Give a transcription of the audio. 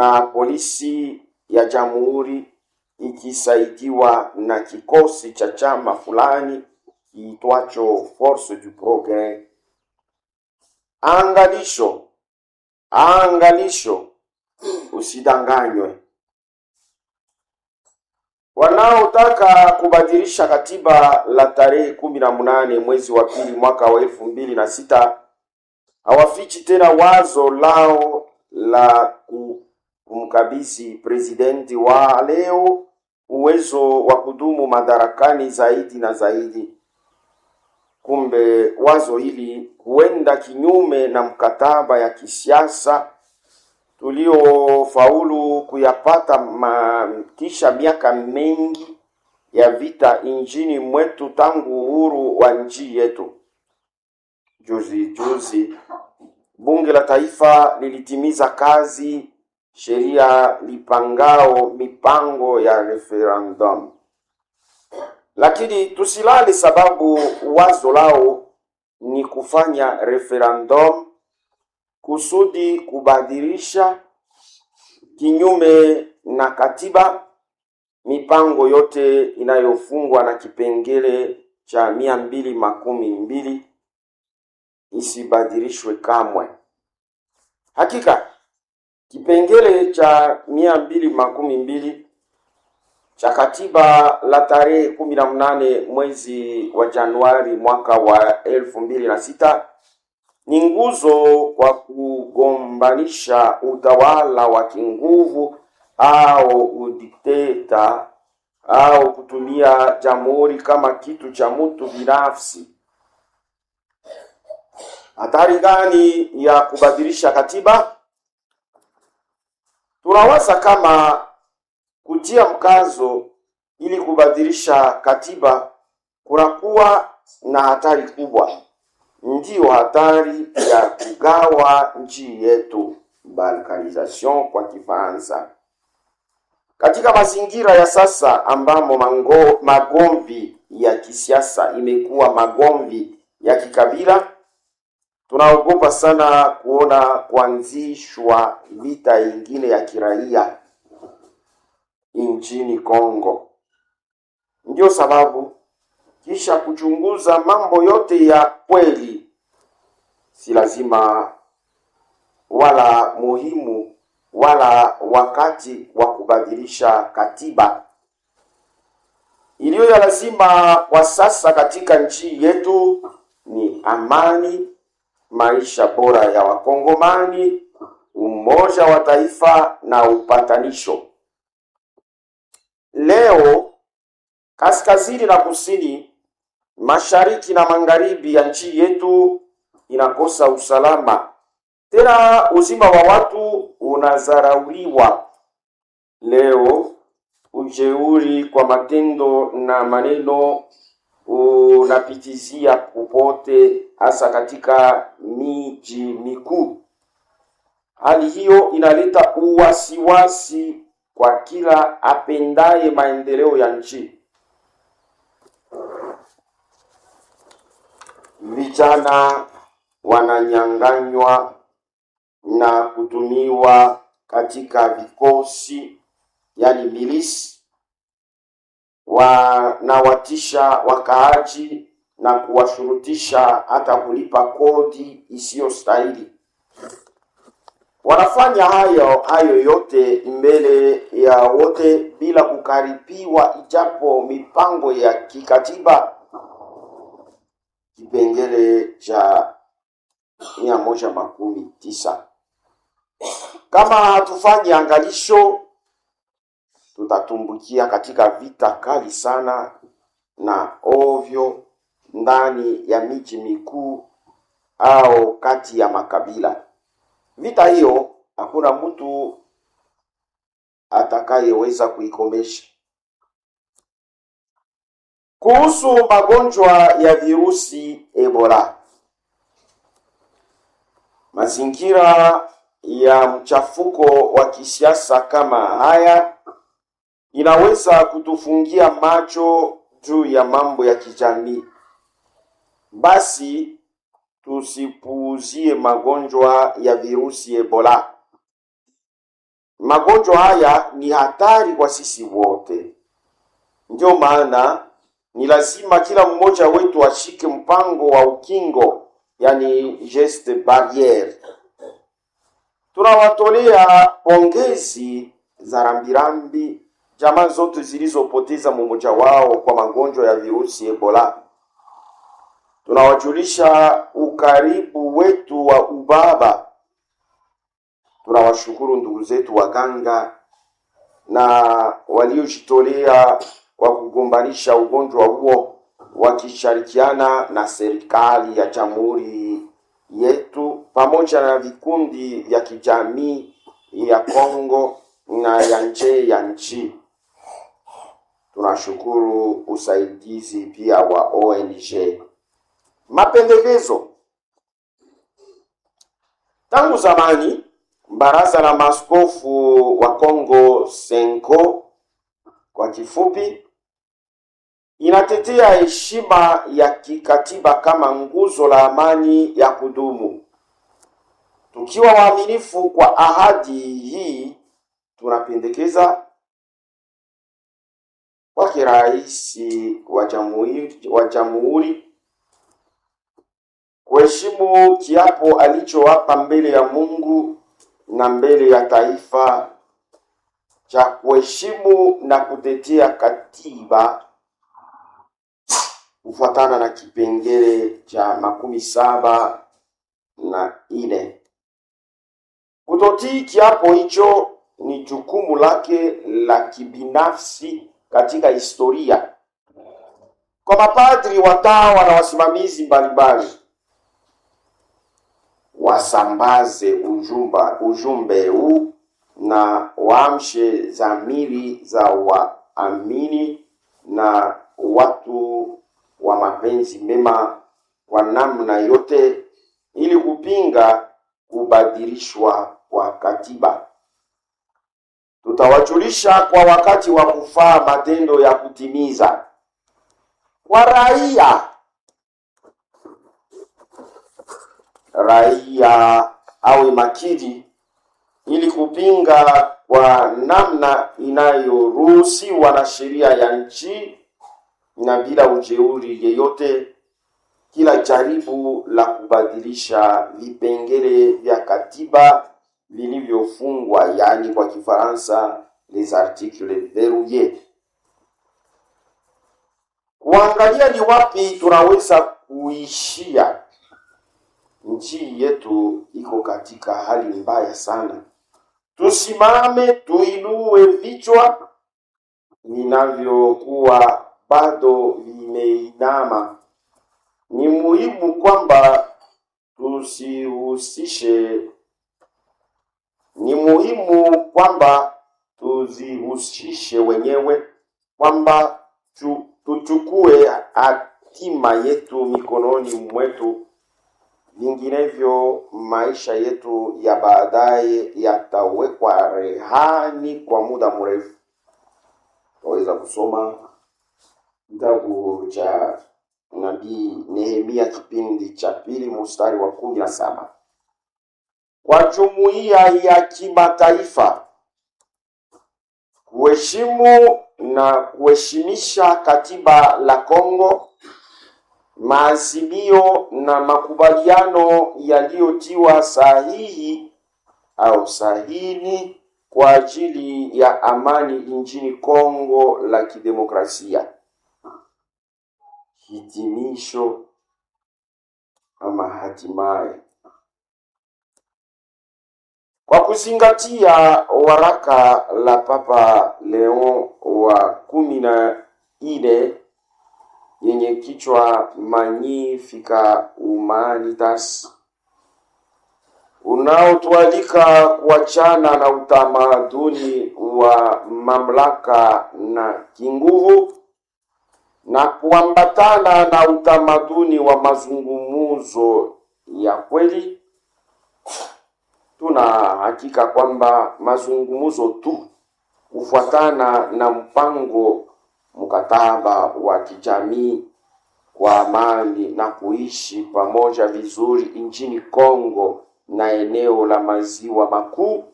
na polisi ya jamhuri ikisaidiwa na kikosi cha chama fulani kiitwacho Force du Progres. Angalisho, angalisho, usidanganywe. Wanaotaka kubadilisha katiba la tarehe kumi na munane mwezi wa pili mwaka wa elfu mbili na sita hawafichi tena wazo lao la kumkabidhi presidenti wa leo uwezo wa kudumu madarakani zaidi na zaidi. Kumbe wazo hili huenda kinyume na mkataba ya kisiasa tuliofaulu kuyapata ma, kisha miaka mengi ya vita nchini mwetu tangu uhuru wa nchi yetu. Juzi juzi bunge la taifa lilitimiza kazi sheria lipangao mipango ya referendum, lakini tusilale, sababu wazo lao ni kufanya referendum kusudi kubadilisha kinyume na katiba mipango yote inayofungwa na kipengele cha mia mbili makumi mbili isibadilishwe kamwe. Hakika kipengele cha mia mbili makumi mbili cha katiba la tarehe kumi na mnane mwezi wa Januari mwaka wa elfu mbili na sita ni nguzo kwa kugombanisha utawala wa kinguvu au udikteta au kutumia jamhuri kama kitu cha mtu binafsi. Hatari gani ya kubadilisha katiba? Tunawaza kama kutia mkazo ili kubadilisha katiba kunakuwa na hatari kubwa, ndiyo hatari ya kugawa nchi yetu, balkanisation kwa Kifaransa. Katika mazingira ya sasa ambamo mango, magomvi ya kisiasa imekuwa magomvi ya kikabila, tunaogopa sana kuona kuanzishwa vita ingine ya kiraia nchini Kongo. Ndio sababu kisha kuchunguza mambo yote ya kweli, si lazima wala muhimu wala wakati wa kubadilisha katiba. Iliyo ya lazima kwa sasa katika nchi yetu ni amani, maisha bora ya Wakongomani, umoja wa taifa na upatanisho. Leo kaskazini na kusini, mashariki na magharibi ya nchi yetu inakosa usalama, tena uzima wa watu unazarauliwa. Leo ujeuri kwa matendo na maneno unapitizia popote, hasa katika miji mikuu. Hali hiyo inaleta uwasiwasi kwa kila apendaye maendeleo ya nchi. Vijana wananyang'anywa na kutumiwa katika vikosi, yani milisi, wanawatisha wakaaji na kuwashurutisha hata kulipa kodi isiyostahili. Wanafanya hayo hayo yote mbele ya wote bila kukaripiwa, ijapo mipango ya kikatiba kipengele cha mia moja makumi tisa. Kama hatufanyi angalisho, tutatumbukia katika vita kali sana na ovyo ndani ya miji mikuu au kati ya makabila. Vita hiyo hakuna mtu atakayeweza kuikomesha. Kuhusu magonjwa ya virusi Ebola, mazingira ya mchafuko wa kisiasa kama haya inaweza kutufungia macho juu ya mambo ya kijamii. Basi tusipuuzie magonjwa ya virusi Ebola. magonjwa haya ni hatari kwa sisi wote. Ndio maana ni lazima kila mmoja wetu ashike mpango wa ukingo, yani geste barriere. Tunawatolea pongezi za rambirambi jamaa zote zilizopoteza mmoja wao kwa magonjwa ya virusi Ebola. Tunawajulisha ukaribu wetu wa ubaba. Tunawashukuru ndugu zetu waganga na waliojitolea kwa kugombanisha ugonjwa huo wakishirikiana na serikali ya jamhuri yetu pamoja na vikundi vya kijamii ya Kongo na ya nje ya nchi. Tunashukuru usaidizi pia wa ONG. Mapendekezo. Tangu zamani baraza la maaskofu wa Kongo Senko kwa kifupi inatetea heshima ya kikatiba kama nguzo la amani ya kudumu. Tukiwa waaminifu kwa ahadi hii, tunapendekeza kwake rais wa jamhuri wa jamhuri kuheshimu kiapo alichowapa mbele ya Mungu na mbele ya taifa cha kuheshimu na kutetea katiba kufuatana na kipengele cha makumi saba na ine. Kutotii kiapo hicho ni jukumu lake la kibinafsi katika historia. Kwa mapadri, watawa na wasimamizi mbalimbali, wasambaze ujumba, ujumbe huu na waamshe dhamiri za waamini na watu wa mapenzi mema kwa namna yote, ili kupinga kubadilishwa kwa katiba. Tutawajulisha kwa wakati wa kufaa matendo ya kutimiza kwa raia. Raia awe makini ili kupinga kwa namna inayoruhusiwa na sheria ya nchi na bila ujeuri yeyote kila jaribu la kubadilisha vipengele vya katiba vilivyofungwa, yaani kwa Kifaransa les articles verrouilles. Kuangalia ni wapi tunaweza kuishia. Nchi yetu iko katika hali mbaya sana. Tusimame, tuinue vichwa vinavyokuwa bado vimeinama. Ni muhimu kwamba tusihusishe, ni muhimu kwamba tuzihusishe wenyewe, kwamba tu, tuchukue hatima yetu mikononi mwetu, vinginevyo maisha yetu ya baadaye yatawekwa rehani kwa muda mrefu. Tunaweza kusoma kitabu cha nabii Nehemia kipindi cha pili mstari wa kumi na saba. Kwa jumuiya ya kimataifa kuheshimu na kuheshimisha katiba la Kongo, maazimio na makubaliano yaliyotiwa sahihi au sahini kwa ajili ya amani nchini Kongo la Kidemokrasia. Hitimisho ama hatimaye, kwa kuzingatia waraka la Papa Leon wa kumi na nne yenye kichwa Magnificat Humanitas unaotualika kuachana na utamaduni wa mamlaka na kinguvu na kuambatana na utamaduni wa mazungumzo ya kweli. Tuna hakika kwamba mazungumzo tu kufuatana na mpango mkataba wa kijamii kwa amani na kuishi pamoja vizuri nchini Kongo na eneo la maziwa makuu